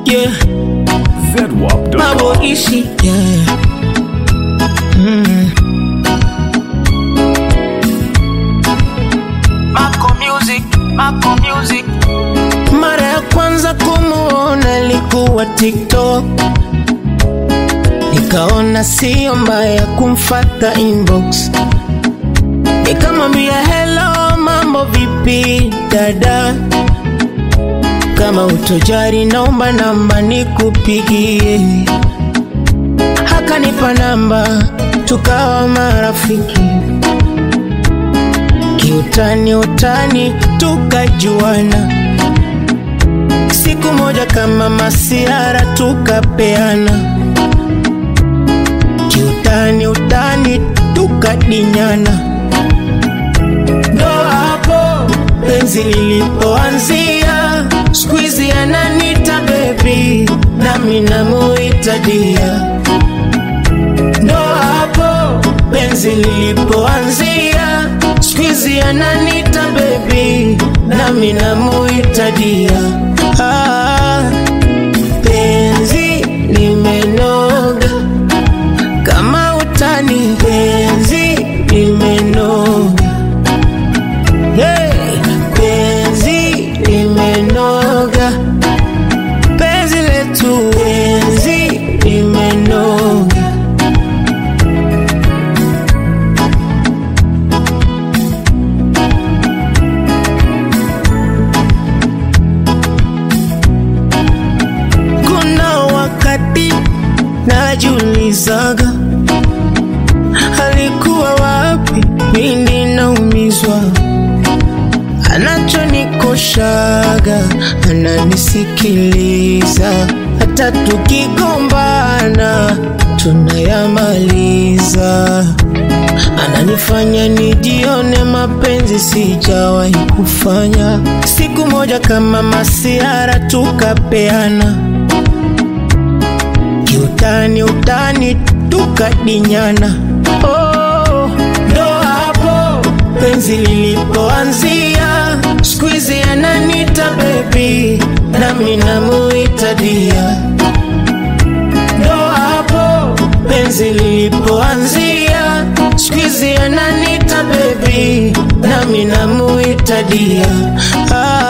yeah. ZWAP.com. mambo ishi yeah. mm. Mako Music, Mako Music. mara ya kwanza kumuona ilikuwa tiktok nikaona sio mbaya kumfata inbox nikamwambia hello mambo vipi dada kama utojari naomba namba nikupigie hakanipa namba tukawa marafiki kiutani utani tukajuana siku moja kama masiara tukapeana kiutani utani tukadinyana ndo hapo penzi lilipoanzia skuizi ananita bebi nami namuita dia ndo hapo penzi lilipoanzia skuizi ananita bebi nami namuita dia ah, penzi limenoga kama utani penzi limenoga hey, penzi limenoga penzi letu penzi limenoga kuna wakati najiulizaga alikuwa wapi pindi naumizwa anachonikoshaga ananisikiliza hata tukigombana tunayamaliza ananifanya nijione mapenzi sijawahi kufanya siku moja kama masiara tukapeana kiutani utani tukadinyana oh, ndo hapo penzi lilipoanzia skuizi ananita bebi nami namuita dia ndo hapo penzi lilipoanzia skuizi ananita bebi nami namuita dia ah,